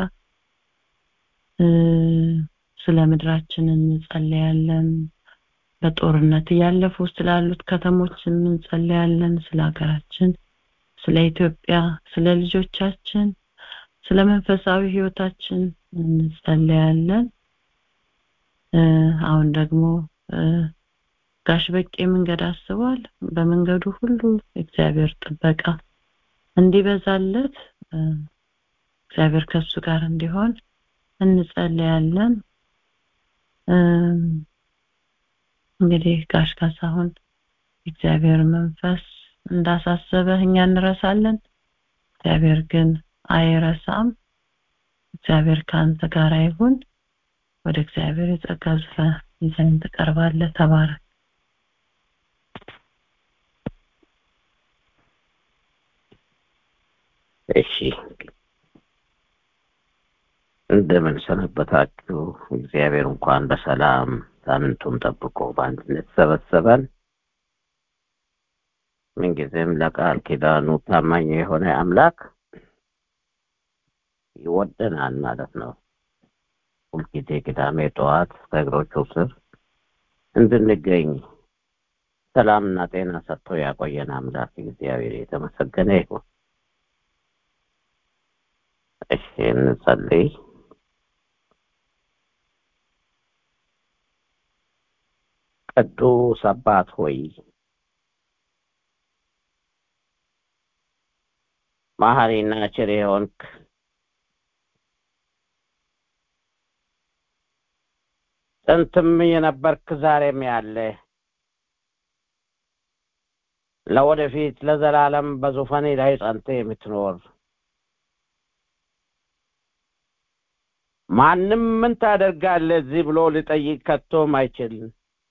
ስለ ምድራችን እንጸልያለን በጦርነት እያለፉ ስላሉት ከተሞች እንጸልያለን ስለ ሀገራችን ስለ ኢትዮጵያ ስለ ልጆቻችን ስለ መንፈሳዊ ህይወታችን እንጸልያለን እ፣ አሁን ደግሞ እ፣ ጋሽ በቄ መንገድ አስቧል። በመንገዱ ሁሉ እግዚአብሔር ጥበቃ እንዲበዛለት እ፣ እግዚአብሔር ከሱ ጋር እንዲሆን እንጸልያለን። እም፣ እንግዲህ ጋሽ ካሳሁን እግዚአብሔር መንፈስ እንዳሳሰበህ እኛ እንረሳለን። እግዚአብሔር ግን አይረሳም። እግዚአብሔር ከአንተ ጋር ይሁን። ወደ እግዚአብሔር የጸጋ ዙፋን ይዘን ትቀርባለህ። ተባረክ። እሺ እንደምን ሰነበታችሁ? እግዚአብሔር እንኳን በሰላም ሳምንቱን ጠብቆ በአንድነት ሰበሰበን። ምንጊዜም ለቃል ኪዳኑ ታማኝ የሆነ አምላክ ይወደናል ማለት ነው። ሁልጊዜ ቅዳሜ ጠዋት ከእግሮቹ ስር እንድንገኝ ሰላምና ጤና ሰጥቶ ያቆየን አምላክ እግዚአብሔር የተመሰገነ ይሁን። እሺ እንጸልይ። ቅዱስ አባት ሆይ መሐሪና ቸር የሆንክ ጥንትም የነበርክ ዛሬም ያለ ለወደፊት ለዘላለም በዙፋኔ ላይ ጸንተ የምትኖር ማንም ምን ታደርጋለህ እዚህ ብሎ ሊጠይቅ ከቶም አይችልም።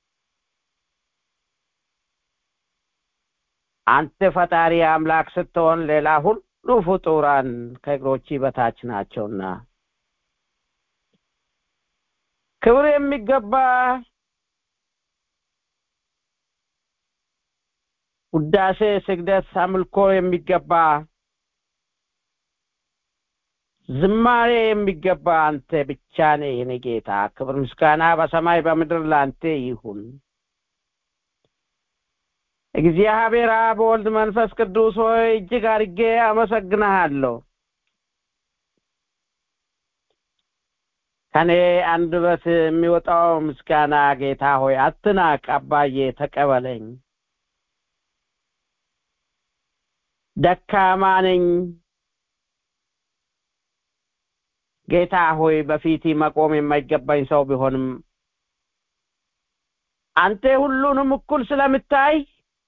አንተ ፈጣሪ አምላክ ስትሆን ሌላ ሁሉ ፍጡራን ከእግሮች በታች ናቸውና ክብር የሚገባ ውዳሴ፣ ስግደት፣ አምልኮ የሚገባ ዝማሬ የሚገባ አንተ ብቻ ነህ የኔ ጌታ። ክብር ምስጋና በሰማይ በምድር ለአንተ ይሁን። እግዚአብሔር አብ፣ ወልድ፣ መንፈስ ቅዱስ ሆይ እጅግ አድርጌ አመሰግንሃለሁ። ከኔ አንደበት የሚወጣው ምስጋና ጌታ ሆይ አትናቅ። አባዬ ተቀበለኝ። ደካማ ነኝ ጌታ ሆይ በፊት መቆም የማይገባኝ ሰው ቢሆንም አንተ ሁሉንም እኩል ስለምታይ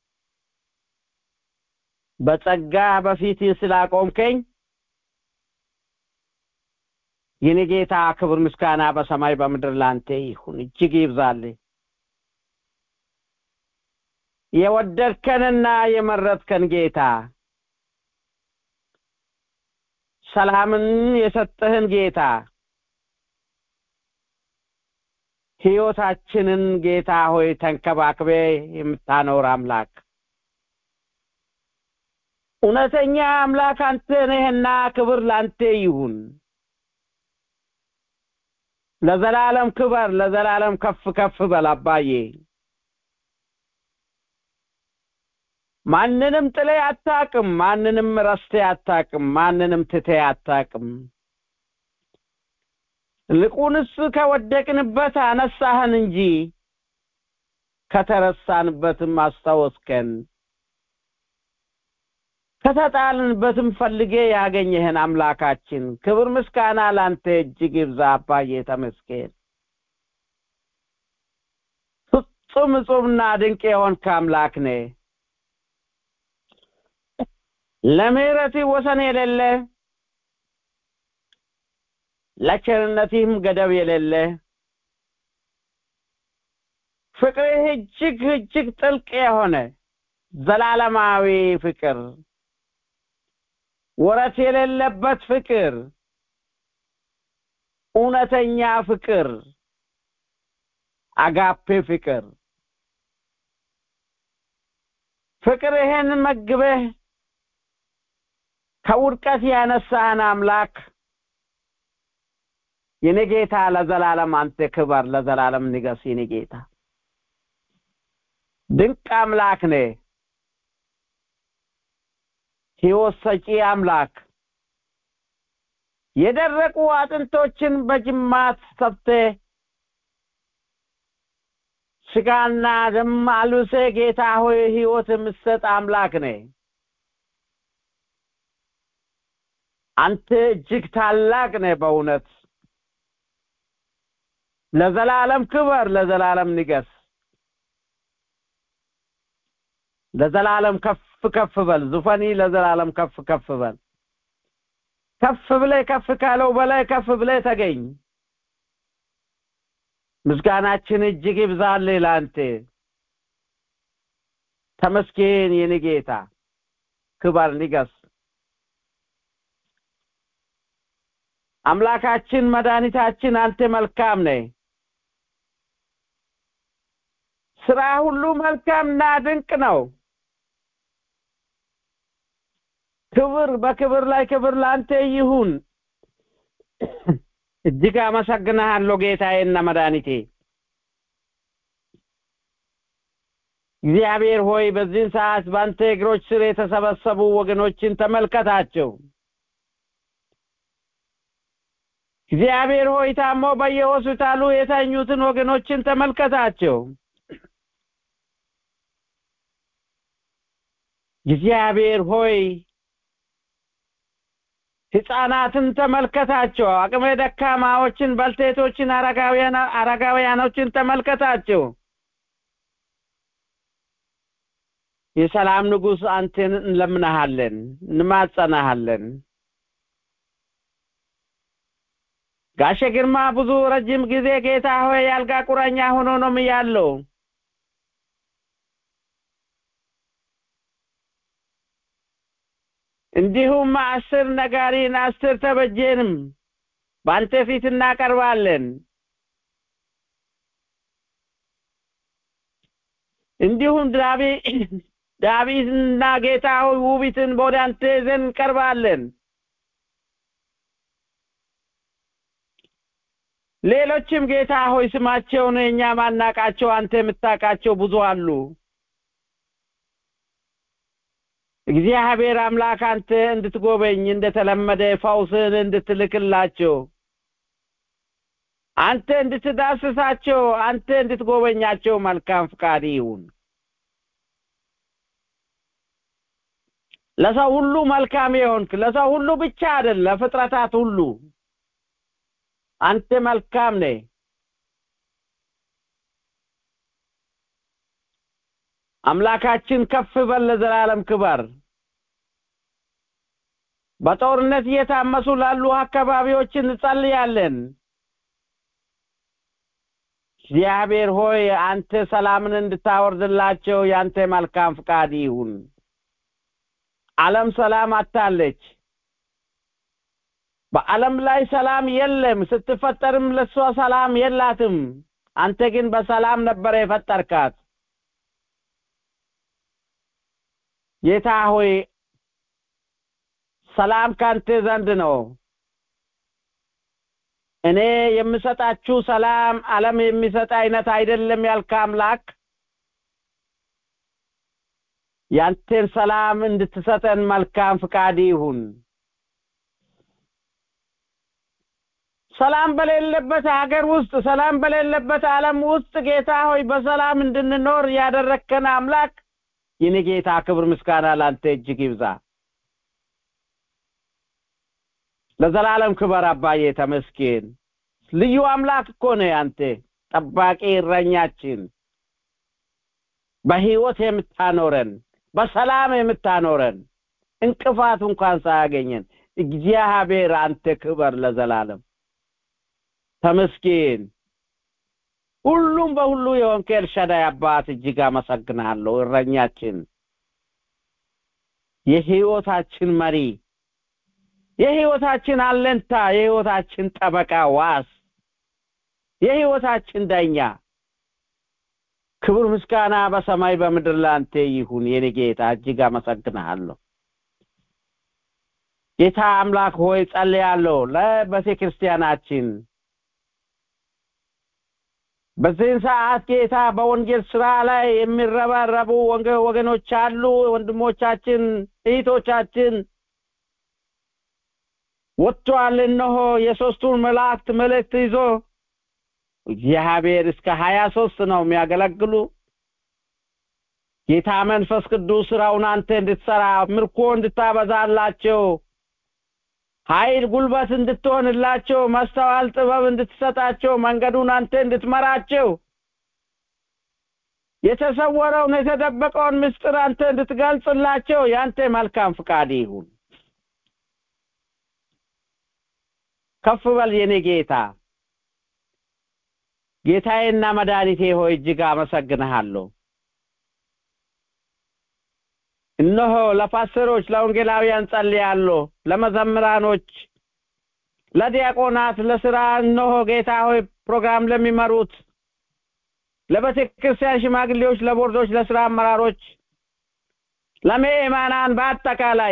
በጸጋ በፊት ስላቆምከኝ የኔ ጌታ ክብር ምስጋና በሰማይ በምድር ላንተ ይሁን፣ እጅግ ይብዛልህ። የወደድከንና የመረጥከን ጌታ ሰላምን የሰጠህን ጌታ ሕይወታችንን ጌታ ሆይ ተንከባክቤ የምታኖር አምላክ እውነተኛ አምላክ አንተ ነህና ክብር ላንተ ይሁን። ለዘላለም ክበር፣ ለዘላለም ከፍ ከፍ በል አባዬ። ማንንም ጥሌ አታቅም፣ ማንንም ረስቴ አታቅም፣ ማንንም ትቴ አታቅም። ልቁንስ ከወደቅንበት አነሳህን እንጂ ከተረሳንበትም አስታወስከን። ከተጣልንበትም ፈልጌ ያገኘህን አምላካችን ክብር ምስጋና ላንተ እጅግ ይብዛ። አባዬ ተመስገን። ፍጹም እጹብና ድንቅ የሆንክ አምላክ ነህ። ለምህረትህ ወሰን የሌለ ለቸርነትህም ገደብ የሌለ ፍቅርህ እጅግ እጅግ ጥልቅ የሆነ ዘላለማዊ ፍቅር ወረት የሌለበት ፍቅር እውነተኛ ፍቅር አጋፔ ፍቅር ፍቅርህን መግበህ ከውድቀት ያነሳህን አምላክ የኔ ጌታ ለዘላለም አንተ ክበር፣ ለዘላለም ንገስ። የኔ ጌታ ድንቅ አምላክ ነህ። ሕይወት ሰጪ አምላክ የደረቁ አጥንቶችን በጅማት ሰብተህ ስጋና ደም አልብሰ ጌታ ሆይ ህይወት የምትሰጥ አምላክ ነህ። አንተ እጅግ ታላቅ ነህ በእውነት ለዘላለም ክበር፣ ለዘላለም ንገስ፣ ለዘላለም ከፍ ከፍ በል። ዙፋኒ ለዘላለም ከፍ ከፍ በል። ከፍ ብለህ ከፍ ካለው በላይ ከፍ ብለህ ተገኝ። ምስጋናችን እጅግ ይብዛልህ ለአንተ። ተመስገን የኔ ጌታ፣ ክበር፣ ንገስ። አምላካችን መድኃኒታችን አንተ መልካም ነህ። ስራ ሁሉ መልካምና ድንቅ ነው። ክብር በክብር ላይ ክብር ለአንተ ይሁን። እጅግ አመሰግንሃለሁ ጌታዬና መድኃኒቴ እግዚአብሔር ሆይ በዚህን ሰዓት በአንተ እግሮች ስር የተሰበሰቡ ወገኖችን ተመልከታቸው። እግዚአብሔር ሆይ ታሞ በየሆስፒታሉ የተኙትን ወገኖችን ተመልከታቸው። እግዚአብሔር ሆይ ህፃናትን ተመልከታቸው። አቅመ ደካማዎችን፣ ባልቴቶችን፣ አረጋውያን አረጋውያኖችን ተመልከታቸው። የሰላም ንጉሥ አንተን እንለምናሃለን፣ እንማጸናሃለን። ጋሼ ግርማ ብዙ ረጅም ጊዜ ጌታ ሆይ ያልጋ ቁራኛ ሆኖ ነው ያለው። እንዲሁም አስር ነጋሪን አስር ተበጀንም በአንተ ፊት እናቀርባለን። እንዲሁም ዳቢ ዳዊትና ጌታ ሆይ ውቢትን ወደ አንተ ይዘን እንቀርባለን። ሌሎችም ጌታ ሆይ ስማቸውን እኛ ማናቃቸው አንተ የምታውቃቸው ብዙ አሉ። እግዚአብሔር አምላክ አንተ እንድትጎበኝ እንደተለመደ ፈውስን እንድትልክላቸው አንተ እንድትዳስሳቸው አንተ እንድትጎበኛቸው መልካም ፍቃድ ይሁን። ለሰው ሁሉ መልካም የሆንክ ለሰው ሁሉ ብቻ አይደል፣ ለፍጥረታት ሁሉ አንተ መልካም ነህ። አምላካችን ከፍ በል ለዘላለም ክበር። በጦርነት እየታመሱ ላሉ አካባቢዎች እንጸልያለን። እግዚአብሔር ሆይ አንተ ሰላምን እንድታወርድላቸው ያንተ መልካም ፍቃድ ይሁን። ዓለም ሰላም አታለች። በዓለም ላይ ሰላም የለም። ስትፈጠርም ለሷ ሰላም የላትም። አንተ ግን በሰላም ነበረ የፈጠርካት። ጌታ ሆይ ሰላም ካንተ ዘንድ ነው። እኔ የምሰጣችሁ ሰላም ዓለም የሚሰጥ አይነት አይደለም ያልከ አምላክ ያንተን ሰላም እንድትሰጠን መልካም ፍቃድ ይሁን። ሰላም በሌለበት ሀገር ውስጥ ሰላም በሌለበት ዓለም ውስጥ ጌታ ሆይ በሰላም እንድንኖር ያደረግከን አምላክ የኔ ጌታ ክብር ምስጋና ላንተ እጅግ ይብዛ። ለዘላለም ክበር አባዬ ተመስገን። ልዩ አምላክ እኮ ነህ አንተ፣ ጠባቂ እረኛችን፣ በህይወት የምታኖረን፣ በሰላም የምታኖረን፣ እንቅፋት እንኳን ሳያገኘን እግዚአብሔር አንተ ክበር ለዘላለም ተመስገን። ሁሉም በሁሉ የሆንክ ኤልሻዳይ አባት እጅግ አመሰግናለሁ። እረኛችን፣ የህይወታችን መሪ፣ የህይወታችን አለንታ፣ የህይወታችን ጠበቃ ዋስ፣ የህይወታችን ዳኛ ክብር ምስጋና በሰማይ በምድር ላንተ ይሁን። የኔ ጌታ እጅግ አመሰግናለሁ። ጌታ አምላክ ሆይ ጸልያለሁ ለቤተ ክርስቲያናችን በዚህን ሰዓት ጌታ በወንጌል ስራ ላይ የሚረባረቡ ወገኖች አሉ። ወንድሞቻችን እህቶቻችን ወጥቷል። እነሆ የሶስቱን መላእክት መልእክት ይዞ እግዚአብሔር እስከ ሀያ ሶስት ነው የሚያገለግሉ ጌታ መንፈስ ቅዱስ ስራውን አንተ እንድትሰራ ምርኮ እንድታበዛላቸው ኃይል ጉልበት እንድትሆንላቸው ማስተዋል ጥበብ እንድትሰጣቸው መንገዱን አንተ እንድትመራቸው የተሰወረውን የተደበቀውን ምስጢር አንተ እንድትገልጽላቸው ያንተ መልካም ፍቃድ ይሁን ከፍ በል የኔ ጌታ ጌታዬና መድኃኒቴ ሆይ እጅግ አመሰግንሃለሁ እነሆ ለፓስተሮች ለወንጌላውያን ጸልያለሁ ለመዘምራኖች ለዲያቆናት ለስራ እነሆ ጌታ ሆይ ፕሮግራም ለሚመሩት ለቤተ ክርስቲያን ሽማግሌዎች ለቦርዶች ለስራ አመራሮች ለምእመናን በአጠቃላይ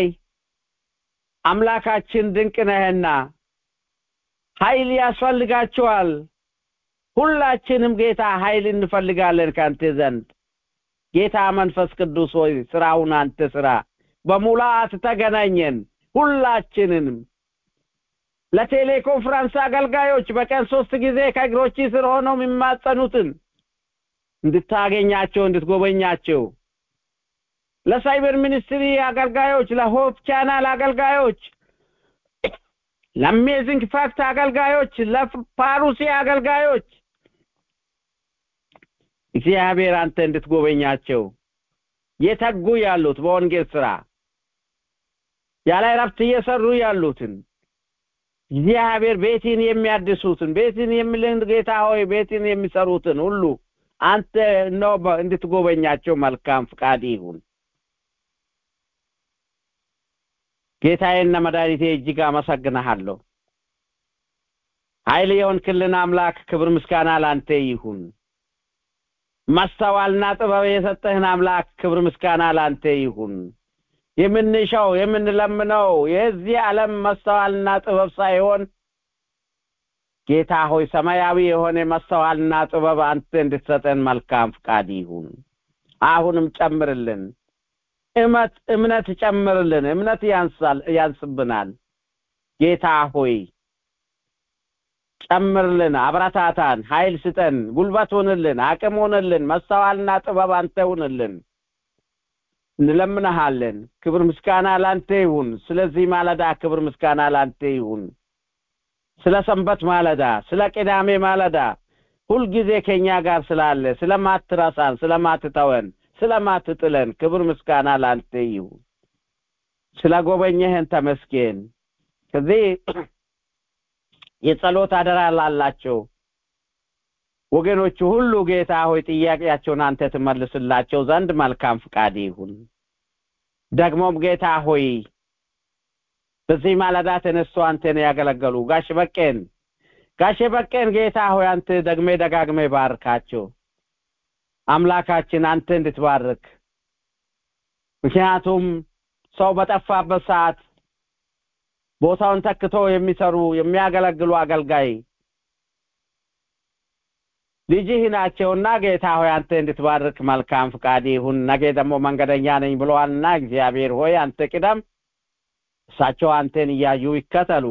አምላካችን ድንቅ ነህና ኃይል ያስፈልጋቸዋል ሁላችንም ጌታ ኃይል እንፈልጋለን ካንተ ዘንድ ጌታ መንፈስ ቅዱስ ሆይ ስራውን አንተ ስራ በሙላት ተገናኘን ሁላችንንም ለቴሌኮንፈረንስ አገልጋዮች በቀን ሶስት ጊዜ ከእግሮች ስር ሆነው የሚማጸኑትን እንድታገኛቸው እንድትጎበኛቸው ለሳይበር ሚኒስትሪ አገልጋዮች ለሆፕ ቻናል አገልጋዮች ለአሜዚንግ ፋክት አገልጋዮች ለፓሩሲ አገልጋዮች እግዚአብሔር አንተ እንድትጎበኛቸው የተጉ ያሉት በወንጌል ስራ ያለ እረፍት እየሰሩ ያሉትን እግዚአብሔር ቤትን የሚያድሱትን ቤትን የሚልን ጌታ ሆይ ቤትን የሚሰሩትን ሁሉ አንተ ነው እንድትጎበኛቸው መልካም ፍቃድ ይሁን ጌታዬና መድኃኒቴ እጅግ አመሰግንሃለሁ ኃይል የሆንክልን አምላክ ክብር ምስጋና ላንተ ይሁን ማስተዋልና ጥበብ የሰጠህን አምላክ ክብር ምስጋና ላንተ ይሁን የምንሻው የምንለምነው የዚህ ዓለም ማስተዋልና ጥበብ ሳይሆን ጌታ ሆይ ሰማያዊ የሆነ ማስተዋልና ጥበብ አንተ እንድትሰጠን መልካም ፍቃድ ይሁን አሁንም ጨምርልን እመት እምነት ጨምርልን እምነት ያንሳል ያንስብናል ጌታ ሆይ ጨምርልን አብረታታን ኃይል ስጠን ጉልበት ሆንልን አቅም ሆንልን መስተዋልና ጥበብ አንተ ሁንልን እንለምንሃለን ክብር ምስጋና ላንተ ይሁን ስለዚህ ማለዳ ክብር ምስጋና ላንተ ይሁን ስለ ሰንበት ማለዳ ስለ ቅዳሜ ማለዳ ሁልጊዜ ከኛ ጋር ስላለ ስለማትረሳን ስለማትተወን ስለማትጥለን ክብር ምስጋና ላንተ ይሁን ስለ ጎበኘህን ተመስገን ከዚህ የጸሎት አደራ ላላቸው ወገኖቹ ሁሉ ጌታ ሆይ ጥያቄያቸውን አንተ ትመልስላቸው ዘንድ መልካም ፍቃድ ይሁን ደግሞም ጌታ ሆይ በዚህ ማለዳ ተነስቶ አንተን ያገለገሉ ጋሽ በቄን ጋሽ በቄን ጌታ ሆይ አንተ ደግሜ ደጋግሜ ባርካቸው አምላካችን አንተ እንድትባርክ ምክንያቱም ሰው በጠፋበት ሰዓት ቦታውን ተክቶ የሚሰሩ የሚያገለግሉ አገልጋይ ልጅህ ናቸውና ጌታ ሆይ አንተ እንድትባርክ መልካም ፍቃድ ይሁን ነገ ደግሞ መንገደኛ ነኝ ብለዋልና እግዚአብሔር ሆይ አንተ ቅደም እሳቸው አንተን እያዩ ይከተሉ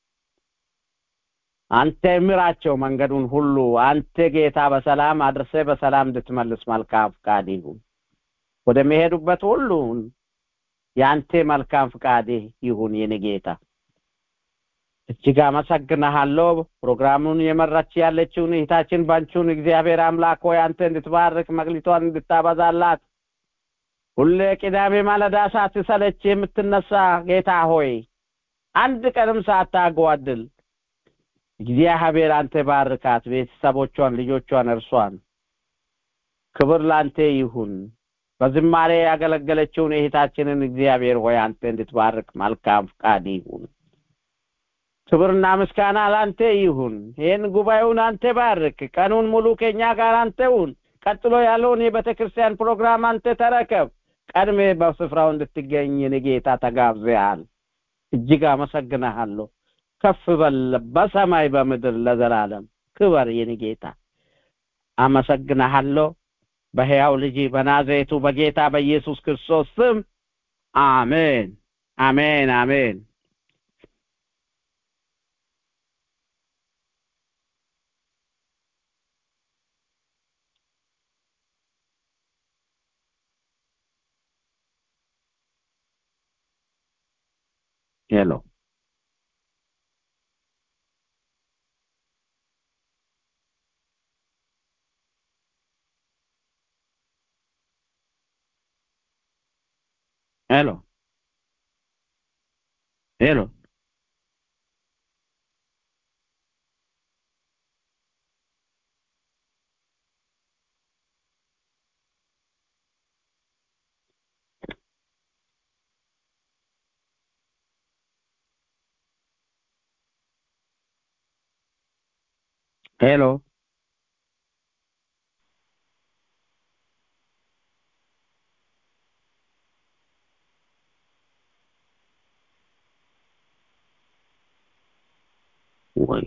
አንተ ምራቸው መንገዱን ሁሉ አንተ ጌታ በሰላም አድርሰ በሰላም እንድትመልስ መልካም ፍቃድ ይሁን ወደሚሄዱበት ሁሉ የአንተ መልካም ፍቃድ ይሁን የኔ ጌታ እጅግ አመሰግናሃለሁ ፕሮግራሙን የመራች ያለችውን እህታችን ባንቹን እግዚአብሔር አምላክ ሆይ አንተ እንድትባርክ መቅሊቷን እንድታበዛላት ሁሌ ቅዳሜ ማለዳ ሳትሰለች የምትነሳ ጌታ ሆይ አንድ ቀንም ሳታጓድል እግዚአብሔር አንተ ባርካት ቤተሰቦቿን ልጆቿን እርሷን ክብር ላንተ ይሁን በዝማሬ ያገለገለችውን እህታችንን እግዚአብሔር ሆይ አንተ እንድትባርክ መልካም ፍቃድ ይሁን ክብርና ምስጋና ላንተ ይሁን ይህን ጉባኤውን አንተ ባርክ ቀኑን ሙሉ ከኛ ጋር አንተውን ቀጥሎ ያለውን የቤተ ክርስቲያን ፕሮግራም አንተ ተረከብ ቀድሜ በስፍራው እንድትገኝ ጌታ ተጋብዘሃል እጅግ አመሰግናሃለሁ ከፍ በል በሰማይ በምድር ለዘላለም ክበር የኔ ጌታ አመሰግናሃለሁ በሕያው ልጅ በናዝሬቱ በጌታ በኢየሱስ ክርስቶስ ስም አሜን አሜን አሜን ሄሎ ሄሎ ሄሎ ሄሎ ወይ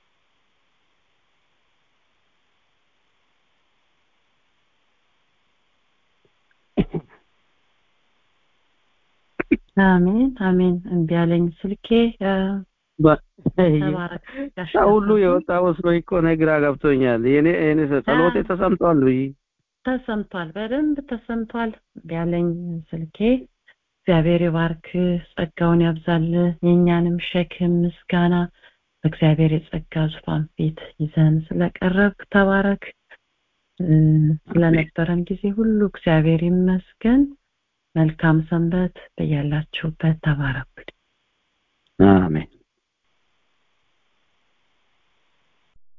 አሜን አሜን እምቢ አለኝ ስልኬ እ፣ ተባረክ ጋሽ ሰው ሁሉ ካሳሁን። የወጣ መስሎኝ እኮ እኔ ግራ ገብቶኛል። የኔ የኔ ጸሎቴ አ- ተሰምቷል ብዬ ተሰምቷል በደንብ ተሰምቷል እምቢ አለኝ ስልኬ እግዚአብሔር ይባርክ ጸጋውን ያብዛል የእኛንም ሸክም ምስጋና በእግዚአብሔር የጸጋ ዙፋን ፊት ይዘን ስለቀረብክ ተባረክ እ፣ ስለነበረን ጊዜ ሁሉ እግዚአብሔር ይመስገን መልካም ሰንበት በያላችሁበት ተባረኩ አሜን